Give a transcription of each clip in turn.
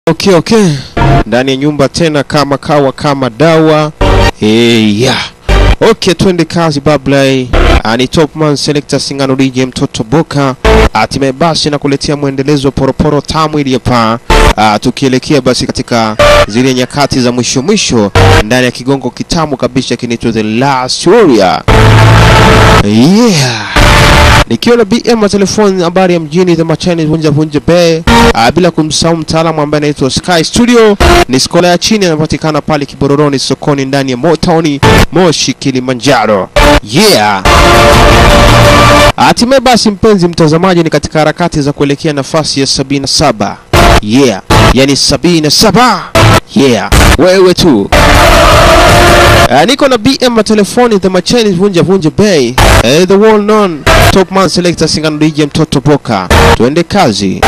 Okay, okay. Ndani ya nyumba tena kama kawa kama dawa. Hey, yeah. Okay, twende kazi bablai. Ah, ni Topman Selector Singano DJ mtoto Boka. Hatimaye basi na kuletea mwendelezo wa poroporo tamu iliyopaa. Ah, tukielekea basi katika zile nyakati za mwisho mwisho ndani ya kigongo kitamu kabisa kinaitwa The Last Warrior. Yeah nikiwa na BM wa telefoni habari ya mjini the machani vunja vunja be uh, bila kumsahau mtaalamu ambaye anaitwa Sky Studio ni skola ya chini anapatikana pale Kibororoni sokoni ndani ya Motown Moshi Kilimanjaro yeah hatimaye basi mpenzi mtazamaji ni katika harakati za kuelekea nafasi ya sabini na saba yeah yani sabini na saba yeah wewe tu Uh, niko na BM wa telefoni the machani vunja vunja bay uh, the well known top man selector singano DJ mtoto Boka. Tuende kazi.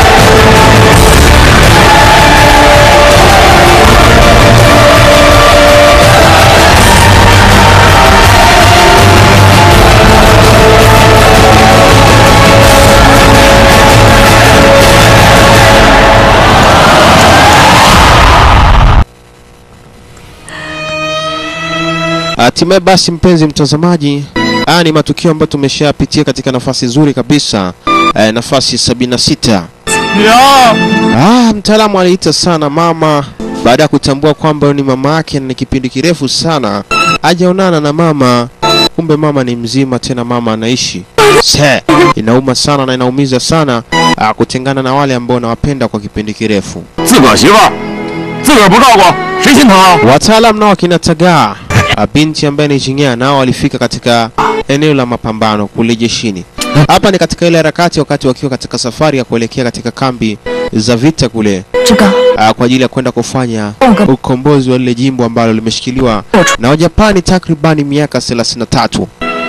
Hatimaye basi mpenzi mtazamaji, haya ni matukio ambayo tumeshapitia katika nafasi nzuri kabisa eh, nafasi sabini na sita. Ah, mtaalamu aliita sana mama baada ya kutambua kwamba ni mama yake na ni kipindi kirefu sana hajaonana na mama. Kumbe mama ni mzima, tena mama anaishi. Se, inauma sana na inaumiza sana ah, kutengana na wale ambao nawapenda kwa kipindi kirefu. 自个儿媳妇儿，自个儿不照顾，谁心疼啊？ Wataalam nao wakina Tagaa ah, binti ambaye ni Jing'ea nao walifika katika eneo la mapambano kule jeshini. Hapa ni katika ile harakati wakati wakiwa katika safari ya kuelekea katika kambi za vita kule 志刚， ah, kwa ajili ya kwenda kufanya Oga. ukombozi wa lile jimbo ambalo limeshikiliwa na Wajapani takribani miaka 33.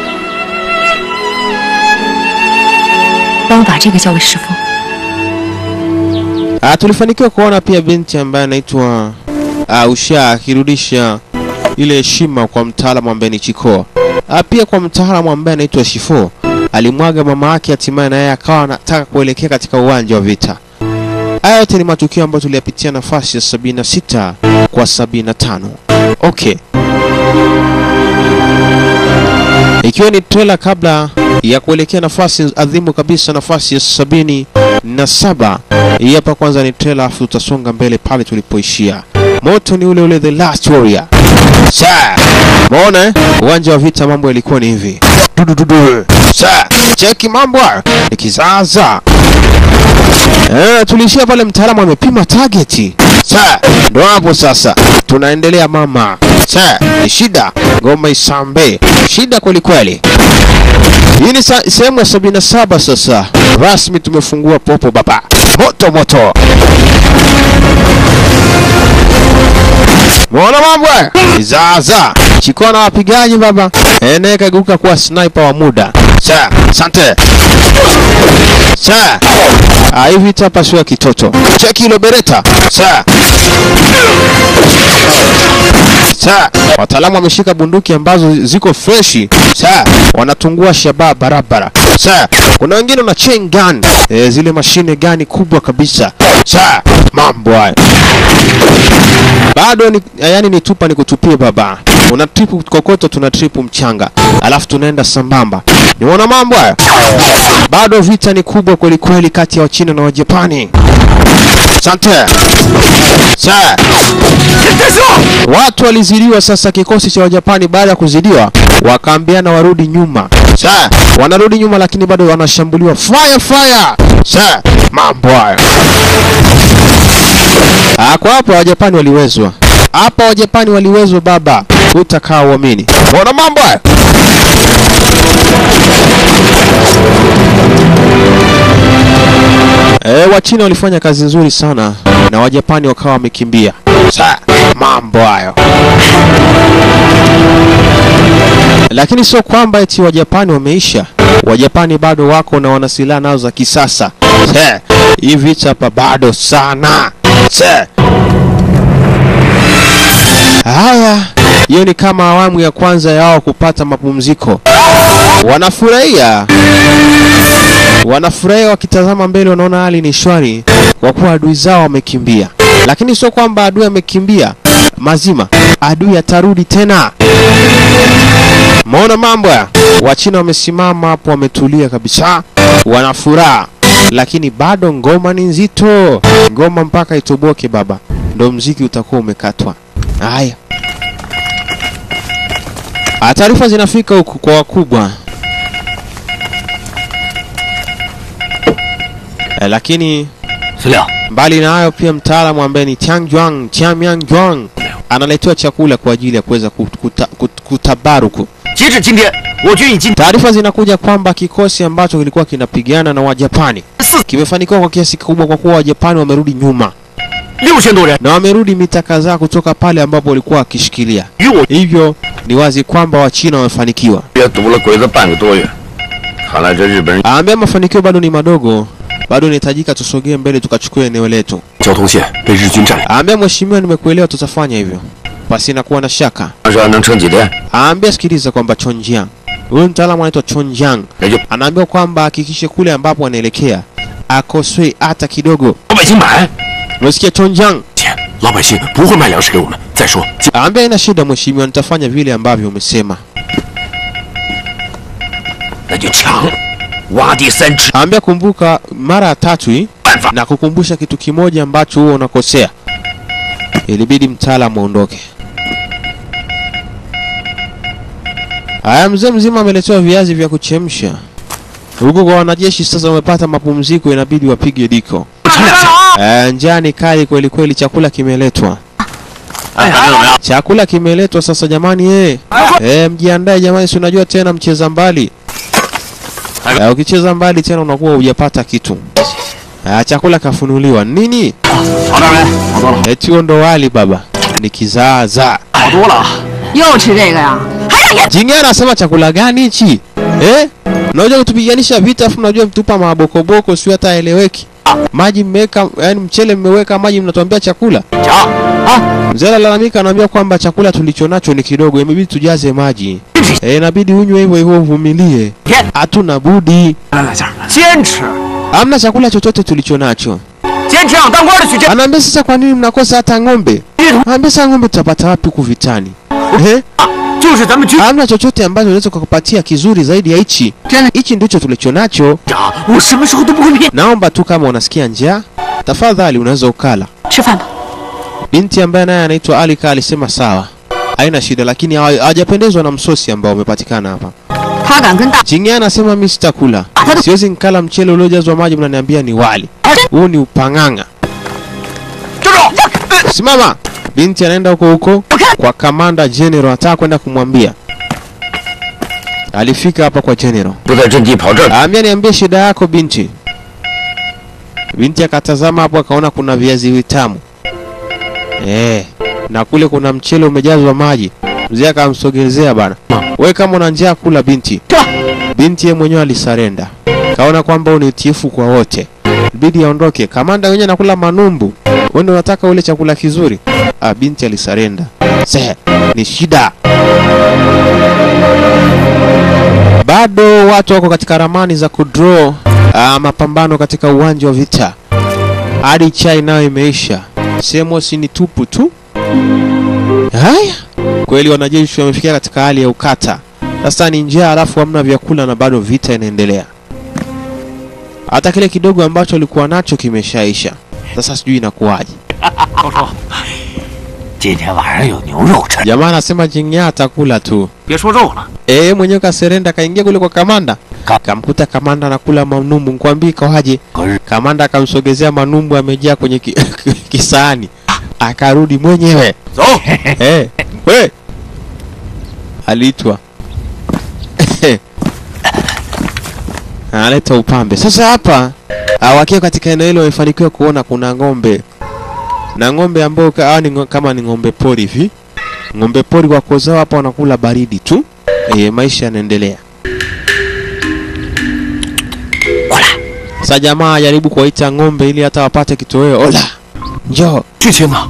帮我把这个交给师傅。 Ah, tulifanikiwa kuona pia binti ambaye anaitwa uh, Usha akirudisha ile heshima kwa mtaalamu ambaye ni Chiko. Ah, pia kwa mtaalamu ambaye anaitwa Shifo alimwaga mama yake, hatimaye na yeye akawa anataka kuelekea katika uwanja wa vita. Haya yote ni matukio ambayo tuliyapitia nafasi ya 76 kwa 75. Okay. Ikiwa ni trailer kabla ya kuelekea nafasi adhimu kabisa, nafasi ya sabini na saba. Hii hapa kwanza ni trailer, afu tutasonga mbele pale tulipoishia. Moto ni ule ule, The Last Warrior. Sa, umeona eh? Uwanja wa vita mambo yalikuwa ni hivi. Dudududu. Sa, cheki mambo hayo. Ni kizaza. Eh, tulishia pale mtaalamu amepima targeti. Sa, ndo hapo sasa. Tunaendelea mama. Sa, ni shida. Ngoma isambe. Shida kweli kweli. Hii ni sa- sehemu ya sabini na saba sasa. Rasmi tumefungua popo baba. Moto moto. Muona mambo haya? Izaza. Chikoa na wapigaji baba. Ene kageuka kuwa sniper wa muda. Sa, asante. Sa. Ah, hivi hapa sio ya kitoto. Cheki ile bereta. Sa. Sa, wataalamu wameshika bunduki ambazo ziko freshi. Sa, wanatungua shabaha barabara. Sa, kuna wengine na chain gun, e, zile mashine gani kubwa kabisa. Sa, mambo haya. Bado ni yani ni tupa ni kutupia baba. Una tripu kokoto, tuna tripu mchanga, alafu tunaenda sambamba. Niona mambo haya. Bado vita ni kubwa kweli kweli kati ya Wachina na Wajapani. Asante. Sa, Watu walizidiwa sasa, kikosi cha Wajapani baada ya kuzidiwa wakaambiana warudi nyuma. Sa, wanarudi nyuma lakini bado wanashambuliwa. Fire fire! Sa, mambo hayo. Ah, kwa hapa Wajapani waliwezwa. Hapa Wajapani waliwezwa baba. Utakaa uamini. Ona mambo hayo. E, Wachina walifanya kazi nzuri sana na Wajapani wakawa wamekimbia. Sa, mambo hayo. Lakini sio kwamba eti Wajapani wameisha. Wajapani bado wako na wana silaha nao za kisasa. Se, hii vita hapa bado sana. Se. Haya, hiyo ni kama awamu ya kwanza ya wao kupata mapumziko. Wanafurahia wanafurahia wakitazama mbele, wanaona hali ni shwari kwa kuwa adui zao wamekimbia. lakini sio kwamba adui amekimbia mazima, adui atarudi tena. Maona mambo ya Wachina wamesimama hapo, wametulia kabisa, wana furaha, lakini bado ngoma ni nzito, ngoma mpaka itoboke baba, ndo mziki utakuwa umekatwa. Haya, Ah, taarifa zinafika huku kwa wakubwa eh, lakini 司令， mbali na hayo pia mtaalamu ambaye ni Chang Juang, Chamiang Juang analetewa chakula kwa ajili ya kuweza kut- kuta, kut, kutabaruku. 截至今天，我军已经 Taarifa zinakuja kwamba kikosi ambacho kilikuwa kinapigana na Wajapani 四 kimefanikiwa kwa kiasi kikubwa, kwa kuwa Wajapani wamerudi nyuma 六千多人， na wamerudi mita kadhaa kutoka pale ambapo walikuwa wakishikilia. 与我 Hivyo ni wazi kwamba Wachina wamefanikiwa. 也堵了鬼子半个多月，看来这日本人 Aambia mafanikio bado ni madogo, bado inahitajika tusogee mbele tukachukue eneo letu. 交通线被日军占领， Aambia mheshimiwa, nimekuelewa, tutafanya hivyo pasina kuwa na shaka. 但是还能撑几天？ Aambia sikiliza kwamba Chonjiang, huyu mtaalamu anaitwa Chonjiang, 也就 anaambiwa kwamba hakikishe kule ambapo anaelekea akoswe hata kidogo. 老百姓买 Unasikia Chonjiang? 钱，老百姓不会卖粮食给我们。再说， Aambia ina shida mheshimiwa, nitafanya vile ambavyo umesema. 那就抢，挖地三尺， Aambia kumbuka mara ya tatu hii 办法 na kukumbusha kitu kimoja ambacho huo unakosea. Ilibidi mtaalamu aondoke. Haya, mzee mzima ameletewa viazi vya kuchemsha. Huku kwa wanajeshi sasa wamepata mapumziko, inabidi wapige diko. 乘两下。 Eh, njaa ni kali kweli kweli, chakula kimeletwa. 哎，感觉怎么样？ Chakula kimeletwa sasa jamani, eh. Eh, mjiandae jamani, si unajua tena mcheza mbali. Eh, ukicheza mbali tena unakuwa hujapata kitu. Ah, chakula kafunuliwa. Nini? 好点没？好多了， Eti huo ndo wali baba. Ni kizaazaa. 好多了。 又吃这个呀？ Jingia anasema chakula gani hichi? Eh? Unajua kutupiganisha vita afu unajua mtupa mabokoboko sio hata eleweki. Maji mmeweka, yani mchele mmeweka maji mnatuambia chakula. 抢！ Mzee analalamika anaambia kwamba chakula tulicho nacho ni kidogo, imebidi tujaze maji. Eh, inabidi unywe hivyo hivyo uvumilie. 天， Hatuna budi. 来来下， 坚持， Hamna chakula chochote tulicho nacho. 坚持让当官的去坚。 Anaambia sasa kwa nini mnakosa hata ng'ombe? Anaambia sasa ng'ombe tutapata wapi huku vitani? Eh? 就是咱们军 Hamna chochote ambacho unaweza kukupatia kizuri zaidi ya hichi. Tena- Hichi ndicho tulicho nacho. 长，我什么时候都不会骗。 Naomba tu kama unasikia njaa, tafadhali unaweza ukala. 吃饭吧。 Binti ambaye naye anaitwa Alika alisema sawa, haina shida, lakini hawa- hawajapendezwa na msosi ambao umepatikana hapa. 他敢跟大 Chingia anasema mimi sitakula, siwezi nkala mchele uliojazwa maji, mnaniambia ni wali. Huu ni upang'ang'a. 站住！ Simama! Binti anaenda huko huko kwa kamanda general, anataka kwenda kumwambia. Alifika hapa kwa general, 不在阵地跑这儿， aambia niambie shida yako binti. Binti akatazama hapo akaona kuna viazi vitamu eh, na kule kuna mchele umejazwa maji. Mzee akamsogezea bana, we kama una njaa kula binti. Binti yeye mwenyewe alisarenda, kaona kwamba huu ni utiifu kwa wote, bidi aondoke. Kamanda wenyewe anakula manumbu, wewe ndio unataka ule chakula kizuri. Ah, binti alisarenda. Se, ni shida. Bado watu wako katika ramani za kudraw ah, mapambano katika uwanja wa vita hadi chai nayo imeisha, sehemu si ni tupu tu. Haya, kweli wanajeshi wamefikia katika hali ya ukata. Sasa ni njaa, alafu hamna vyakula na bado vita inaendelea. Hata kile kidogo ambacho walikuwa nacho kimeshaisha. Sasa sijui inakuwaje. 高叔，今天晚上有牛肉吃， Jamaa anasema Jingya atakula tu. 别说肉了， Eh, mwenyewe kaserenda kaingia kule kwa kamanda. Ka- Kamkuta kamanda anakula manumbu, nikwambie kawaje. 可是 Kamanda akamsogezea manumbu amejaa kwenye ki, kisahani. Akarudi mwenyewe. 走， Eh, we. Aliitwa. Analeta upambe. Sasa hapa ah, wakiwa katika eneo hilo wamefanikiwa kuona kuna ng'ombe. Na ng'ombe ambao ka- hawa ni ngo- kama ni ng'ombe pori hivi. Ng'ombe pori wako zao hapa wanakula baridi tu. Eh, maisha yanaendelea. 过来， Sasa jamaa ajaribu kuwaita ng'ombe ili hata wapate kitoweo. Ola. Njoo. 剧情呢？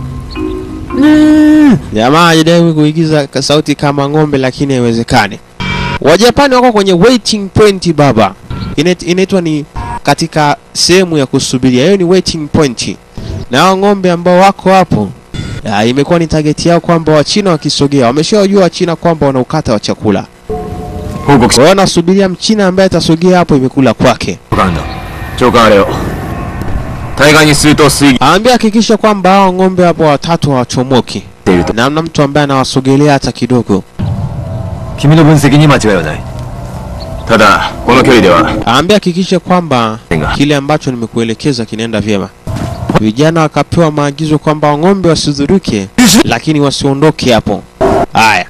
Jamaa ajaribu kuigiza ka- sauti kama ng'ombe lakini haiwezekani. Wajapani wako kwenye waiting point baba. Inait- Inaitwa ni katika sehemu ya kusubiria. Hiyo ni waiting point. na hao ng'ombe ambao wako hapo ah, imekuwa ni target yao kwamba Wachina wakisogea, wameshawajua Wachina kwamba wana ukata wa chakula. 報告 Kwa hiyo wanasubiria Mchina ambaye atasogea hapo imekula kwake. 官だ長官あれよ対岸に水筒水銀 Aambia hakikisha kwamba hao ng'ombe hapo watatu hawachomoki, っていると na mna mtu ambaye anawasogelea hata kidogo. 君の分析に間違いはないただこの距離では Aambia hakikisha kwamba Tenga. kile ambacho nimekuelekeza kinaenda vyema. Vijana wakapewa maagizo kwamba ng'ombe wasidhuruke, lakini wasiondoke hapo. Haya,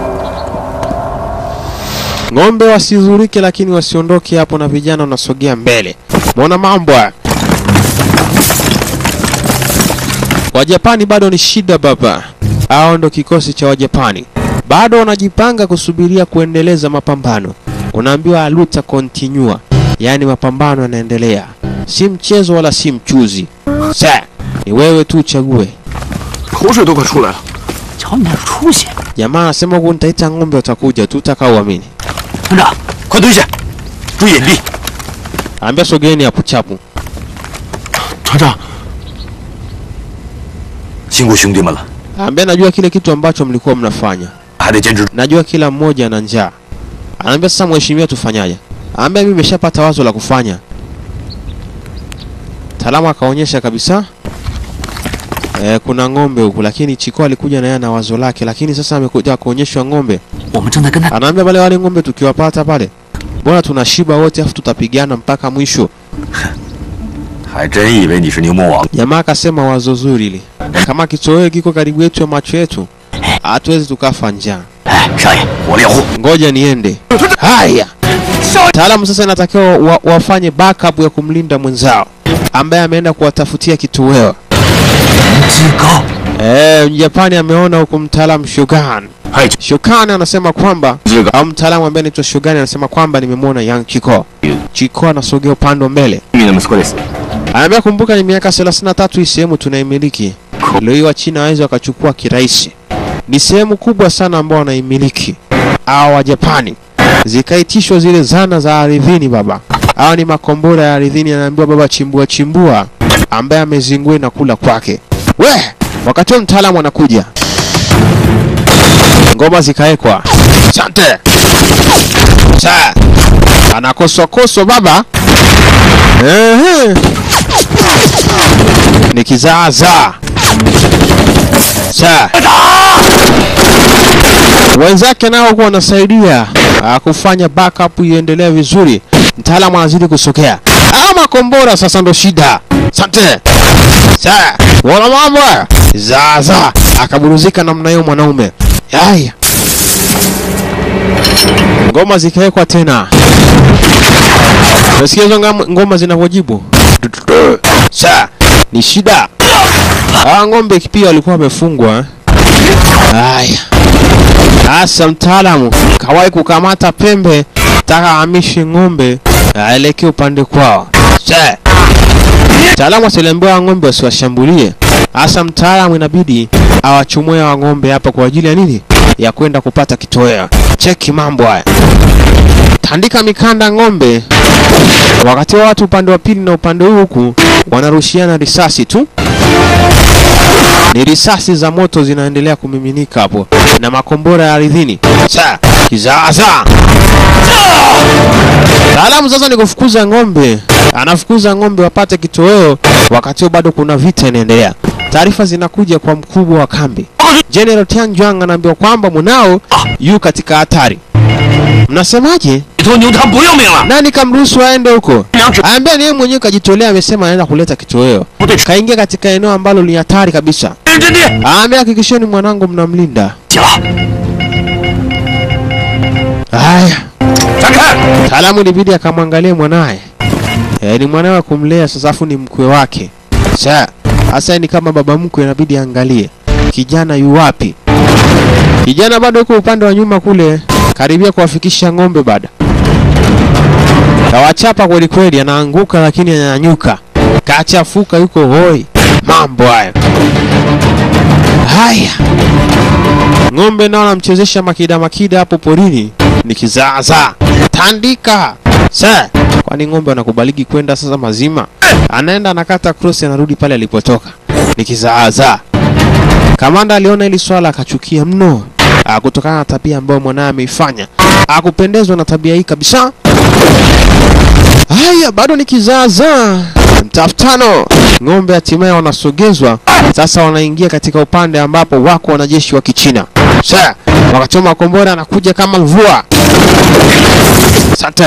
ng'ombe wasidhuruke, lakini wasiondoke hapo, na vijana wanasogea mbele. Mwona mambo haya. Wajapani bado ni shida baba. Hao ndo kikosi cha Wajapani, bado wanajipanga kusubiria kuendeleza mapambano. Unaambiwa aluta continua, yaani mapambano yanaendelea, si mchezo wala si mchuzi. Sa ni wewe tu uchague. 口水都快出来了瞧你那出息！ Jamaa anasema huku nitaita ng'ombe watakuja tu, utakauamini. 团长快蹲下注意隐蔽 Ambia sogeni hapo chapu. 团长辛苦兄弟们了 Ambia najua kile kitu ambacho mlikuwa mnafanya, 还得坚持 najua kila mmoja ana njaa. Anaambia sasa, mheshimiwa, tufanyaje? Anaambia mimi nimeshapata wazo la kufanya. Taalamu akaonyesha kabisa e, kuna ng'ombe huku, lakini Chiko alikuja na yeye na wazo lake, lakini sasa amekuja kuonyeshwa ng'ombe. 我们正在跟他 Anaambia pale wale ng'ombe tukiwapata pale, bora tunashiba wote, afu tutapigana mpaka mwisho. 还真以为你是牛魔王 Jamaa akasema wazo zuri hili, kama kitoweo kiko karibu yetu ya macho yetu, hatuwezi tukafa njaa. 哎少爷我猎户 Ngoja niende. Haya, taalamu sasa inatakiwa wa, wafanye backup ya kumlinda mwenzao ambaye ameenda kuwatafutia kitoweo. 极高 Eh, Mjapani ameona huku mtaalamu Shogun. はい Shogun anasema kwamba 这个 au mtaalamu ambaye anaitwa Shogun anasema kwamba nimemwona Yang Chiko. Chiko anasogea upande wa mbele. 君の息子です Anaambia kumbuka, ni miaka 33 hii sehemu tunaimiliki. Leo hii Wachina waweza wakachukua kirahisi. Ni sehemu kubwa sana ambao wanaimiliki hawa wa Japani. Zikaitishwa zile zana za ardhini baba. Hawa ni makombora ya ardhini, anaambiwa baba, chimbua chimbua, ambaye amezingua na kula kwake. We, wakati huo mtaalamu anakuja, ngoma zikawekwa. Asante sa anakoswa koswa baba. Ehe. Ni kizaazaa. Sa wenzake nao huwa wanasaidia ah, kufanya backup iendelee vizuri. Mtaalamu anazidi kusogea. Ah, makombora sasa ndo shida. Asante. Sa wana mambo haya. Zaza akaburuzika namna hiyo mwanaume. Haya. Ngoma zikawekwa tena. Unasikia hizo ngam- ngoma zinavyojibu? Sa ni shida. Ah, ng'ombe pia walikuwa wamefungwa. eh. Haya. Sasa mtaalamu kawahi kukamata pembe, taka ahamishe ng'ombe aelekee upande kwao. Sa mtaalamu asiliambiwa ng'ombe wasiwashambulie. Hasa mtaalamu inabidi awachumue wa ng'ombe hapa kwa ajili ya nini? Ya kwenda kupata kitoweo. Cheki mambo haya. Tandika mikanda ng'ombe wakati wa watu upande wa pili na upande huu huku wanarushiana risasi tu. Ni risasi za moto zinaendelea kumiminika hapo na makombora ya ardhini. Sa kizaza. Taalamu sasa ni kufukuza ng'ombe, anafukuza ng'ombe wapate kitoweo, wakati huo bado kuna vita inaendelea. Taarifa zinakuja kwa mkubwa wa kambi. General Tianjuang anaambiwa kwamba mwanao yu katika hatari. Mnasemaje? 这头牛他不要命了 Nani kamruhusu aende huko? 粮食 Aambia ni yeye mwenyewe kajitolea, amesema anaenda kuleta kitoweo. 部队 Kaingia katika eneo ambalo ni hatari kabisa. 人阵地 Aambia hakikisheni mwanangu mnamlinda. 起了 Haya, 闪开 taalamu ilibidi akamwangalie mwanaye. E, ni mwanawe wa kumlea sasa, afu ni mkwe wake. Sasa hasa ni kama baba mkwe, inabidi angalie kijana yu wapi. Kijana bado yuko upande wa nyuma kule, karibia kuwafikisha ng'ombe bada. Kawachapa kweli kweli, anaanguka lakini ananyanyuka, kachafuka, yuko hoi. Mambo haya haya. Ng'ombe nao anamchezesha makida makida hapo porini, ni kizaazaa. Tandika sa, kwani ng'ombe anakubaliki kwenda sasa mazima? Anaenda anakata cross, anarudi pale alipotoka. ni kizaazaa. Kamanda aliona hili swala akachukia mno, ah, kutokana na tabia ambayo mwanaye ameifanya. Hakupendezwa na tabia hii kabisa. Haya, bado ni kizaazaa. Mtafutano, ng'ombe hatimaye wanasogezwa sasa, wanaingia katika upande ambapo wako wanajeshi wa Kichina. Sasa wakachoma kombora, anakuja kama mvua. Asante.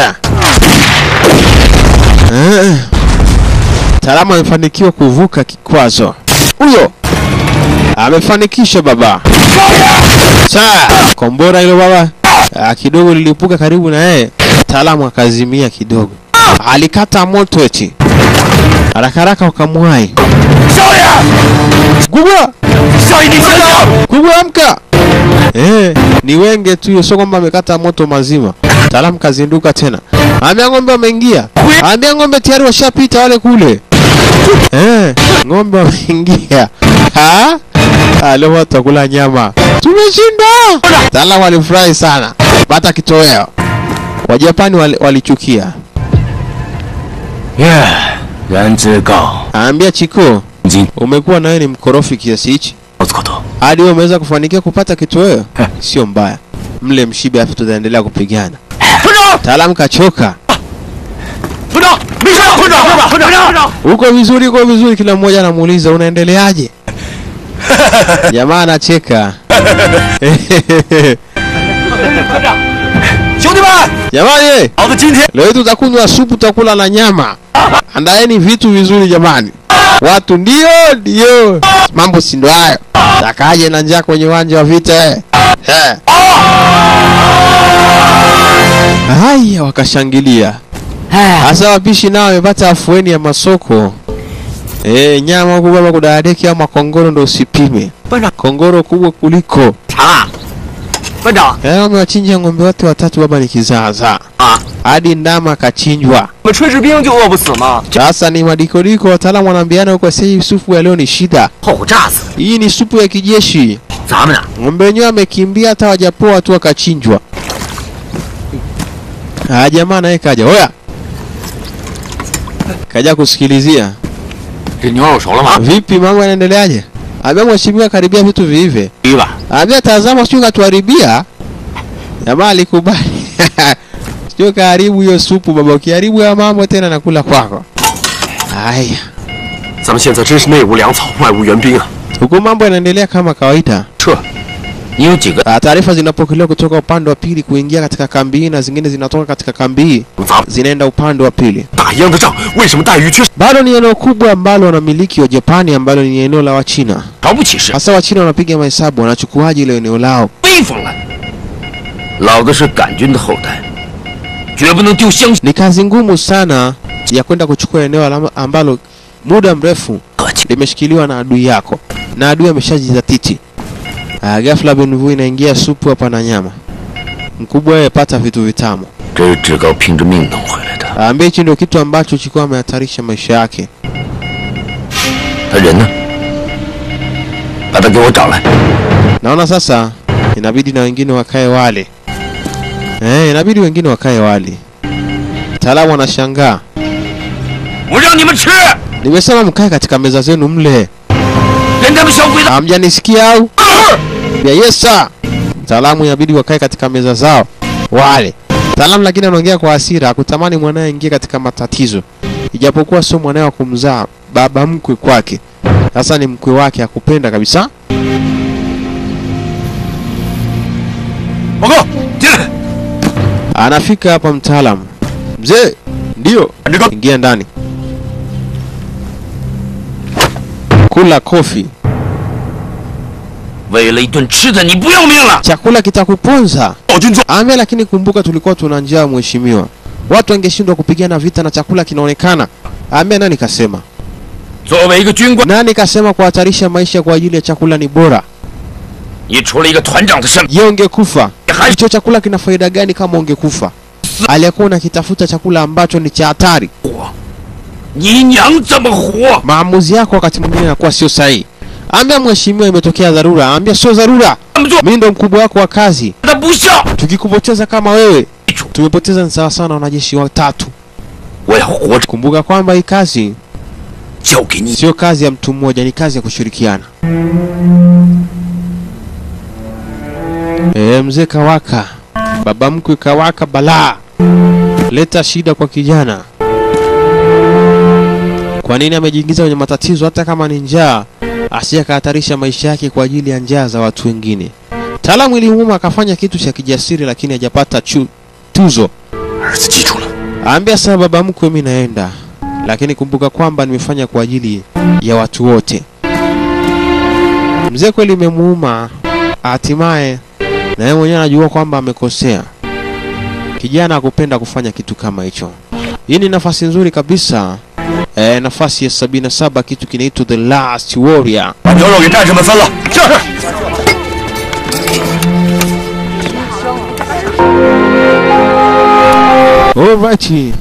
Eh, Mtaalamu amefanikiwa kuvuka kikwazo. Huyo amefanikisha baba. Saa kombora hilo baba ah, kidogo lilipuka karibu na yeye, mtaalamu akazimia kidogo, alikata moto eti haraka haraka wakamwai. Kubwa 少爷，你醒醒！ kubwa, amka! Eh, ni wenge tu hiyo, sio kwamba amekata moto mazima. Mtaalamu kazinduka tena, ambia ng'ombe wameingia, ambia ng'ombe tayari washapita wale kule. Eh, ng'ombe wameingia. Ha? Ah, leo watu wakula nyama. Tumeshinda! Mtaalamu alifurahi sana. Pata kitoweo. Wajapani wali- walichukia. 耶，然之告， Aambia Chiko, 今 umekuwa nawe ni mkorofi kiasi hichi 老子口头， hadi wewe umeweza kufanikiwa kupata kitoweo? Sio mbaya, mle mshibe, afu tutaendelea kupigana. 团长， Mtaalamu kachoka. 团长，没事，团长，团长，团长，团长， Uko vizuri, uko vizuri. Kila mmoja anamuuliza unaendeleaje? Jamaa anacheka. 兄弟们， Jamani, 老子今天 leo hii tutakunywa supu, tutakula na nyama. Andaeni vitu vizuri jamani. Watu ndio ndio, mambo si ndo hayo. Takaje na njaa kwenye uwanja wa vita eh? Eh. Haya, wakashangilia. Hasa wapishi nao wamepata afueni ya masoko. Eh, nyama huku baba kudadeki ama kongoro ndo usipime. Bwana. Kongoro kubwa kuliko. 长啊，班长 Eh, wamewachinja ng'ombe wote watatu baba ni kizaazaa. 啊， Hadi ndama akachinjwa. 我们炊事兵就饿不死吗？ Sasa ni madikodiko, wataalamu wanaambiana huko sasa hii supu ya leo ni shida. 后火炸死 Hii ni supu ya kijeshi. 咱们呢？ Ng'ombe wenyewe amekimbia hata wajapoa tu akachinjwa. Ah, jamaa naye kaja. Oya. Kaja kusikilizia. 这牛肉熟了吗？ Vipi mambo yanaendeleaje? Ambia mheshimiwa karibia vitu viive. 第一吧， Ambia tazama sio katuharibia. Jamaa alikubali. Sio karibu hiyo supu baba, ukiharibu ya mambo tena nakula kwako. Haya. 咱们现在真是内无粮草，外无援兵啊！ Huku mambo yanaendelea kama kawaida. 撤，你有几个？ Ah, Taarifa zinapokelewa kutoka upande wa pili kuingia katika kambi hii na zingine zinatoka katika kambi hii 咱们 zinaenda upande wa pili. 打一样的仗，为什么待遇却 Bado ni eneo kubwa ambalo wanamiliki wa Japani ambalo ni eneo la Wachina. 瞧不起是 Hasa Wachina wanapiga mahesabu wanachukuaje ile eneo lao. 威风了？老子是杆菌的后代，绝不能丢乡 Ni kazi ngumu sana ya kwenda kuchukua eneo alama- ambalo muda mrefu 客气。 limeshikiliwa na adui yako na adui ameshajizatiti. Ah, ghafla Benvu inaingia supu hapa na nyama. Mkubwa wewe pata vitu vitamu. 这是志高拼着命弄回来的。 Aambie hichi ndio kitu ambacho chikuwa amehatarisha maisha yake. 他人呢？把他给我找来。 Naona sasa inabidi na wengine wakae wale. Eh, inabidi wengine wakae wale. Mtaalamu anashangaa. 我让你们吃， Nimesema mkae katika meza zenu mle. 连他们小鬼子 Hamjanisikia au? Ya yes sir. Mtaalamu inabidi wakae katika meza zao wale. Mtaalamu lakini anaongea kwa hasira, hakutamani mwanae aingie katika matatizo. Ijapokuwa sio mwanae wa kumzaa, baba mkwe kwake. Sasa ni mkwe wake, hakupenda kabisa. 报告，进来。 Anafika hapa mtaalamu. Mzee, ndio. 这个 Ingia ndani. Kula kofi. 为了一顿吃的，你不要命了？ Chakula kitakuponza. 暴君做 Ambia lakini kumbuka tulikuwa tuna njaa mheshimiwa. Watu wangeshindwa kupigana vita na chakula kinaonekana. Ambia nani kasema? 作为一个军官， Nani kasema kuhatarisha maisha kwa ajili ya chakula ni bora? 你除了一个团长的身份， Je, ungekufa? 你还 Hicho chakula kina faida gani kama ungekufa? Aliyekuwa unakitafuta chakula ambacho ni cha hatari. 活，你娘怎么活？ Maamuzi yako wakati mwingine yanakuwa sio sahihi. Ambia mheshimiwa, imetokea dharura. Ambia sio dharura. 这么做 Mimi ndo mkubwa wako wa kazi. 他不孝。 Tukikupoteza kama wewe, 记住， tumepoteza ni sawa sawa na wanajeshi watatu. 我要活着， Kumbuka kwamba hii kazi 交给你。 sio kazi ya mtu mmoja, ni kazi ya kushirikiana. E, mzee Kawaka, baba mkwe Kawaka, balaa leta shida kwa kijana. Kwa nini amejiingiza kwenye matatizo? Hata kama ni njaa, asije akahatarisha maisha yake kwa ajili ya njaa za watu wengine. Taalamu ilimuuma akafanya kitu cha kijasiri, lakini hajapata chu, tuzo. 儿子记住了， Ambia sasa baba mkwe, mimi naenda, lakini kumbuka kwamba nimefanya kwa ajili ya watu wote. Mzee kweli imemuuma, hatimaye na yeye mwenyewe anajua kwamba amekosea. Kijana hakupenda kufanya kitu kama hicho. Hii ni nafasi nzuri kabisa e, nafasi ya 77 kitu kinaitwa The Last Warrior. 把牛肉给战士们分了。是。 Alright.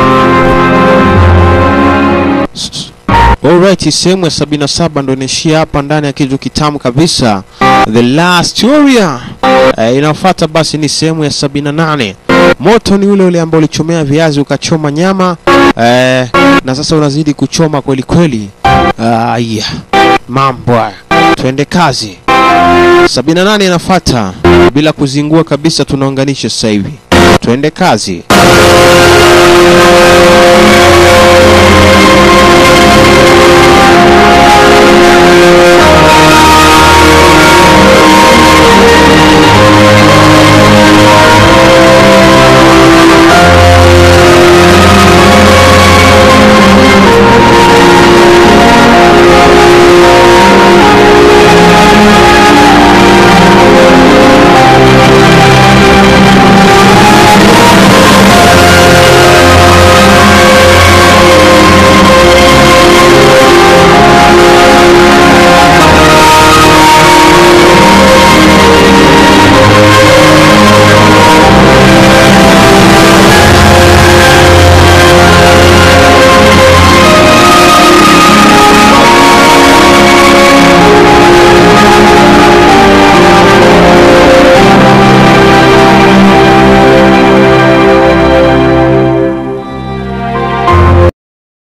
S- Alright, sehemu ya 77 ndo inaishia hapa ndani ya kitu kitamu kabisa. The Last Warrior. Eh, inafuata basi ni sehemu ya 78. Moto ni ule ule ambao ulichomea viazi ukachoma nyama eh, na sasa unazidi kuchoma kweli kweli. Ah, yeah. Mambo haya. Twende kazi. 78 inafuata bila kuzingua kabisa, tunaunganisha sasa hivi. Twende kazi.